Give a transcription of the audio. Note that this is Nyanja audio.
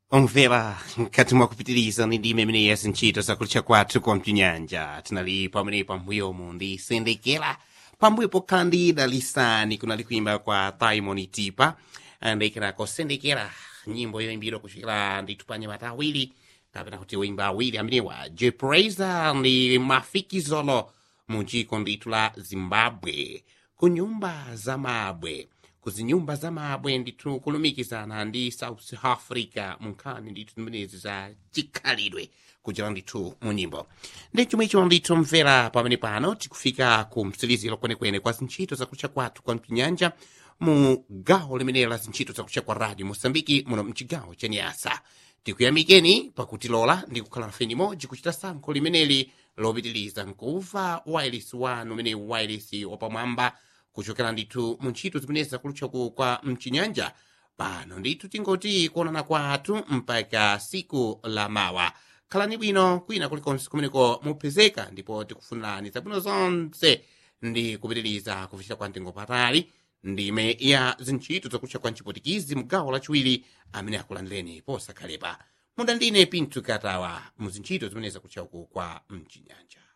omvera nkati mwakupitiriza ndi ndime imene ya zintchito zakutcha kwathu kwa mchinyanja tinali pamene pambuyomu ndi sendekera pambuyo pokhala ndi dalisani kunali kuimba kwa taimoni tipa ndekerako sendekera nyimbo yoimbidwa kuchokera ndithu pa anyamata awiri kapena kuti woimba awiri amenewa jepraiser ndi mafikizolo mu dziko ndithu la zimbabwe ku nyumba za mabwe kuzinyumba za mabwe ndithu kulumikizana ndi south africa mu nkhani ndithu zimenezi za chikhalidwe kuchera ndithu mu nyimbo ndi chomwecho ndithu mvera pamene pano tikufika ku mtsiliziro kwenekwene kwa zintchito zakutcha kwathu kwa mchinyanja mu gawo limeneli la zintchito zakutcha kwa radio mosambiki muno mchigawo cha nyasa tikuyamikeni pakutilola ndi kukhala nafe nimodzi kuchita sankho limeneli lopitiliza nkuva wireless wanu umene wireless wapamwamba kuchokera ndithu mu ntchito zimenezi zakulutchaku kwa mchinyanja pano ndithu tingoti kuonana kwathu mpaka siku la mawa khalani bwino kwina kulikonse kumeneko mupezeka ndipo tikufunirani zabwino zonse ndi kupitiriza kufikira kwa mtengo patali ndime ya zintchito zakutcha kwa mchipotikizi mgawo lachiwiri amene akulandireni posakhalepa munda ndine pinto katawa mu zintchito zimene zakutchaku kwa mchinyanja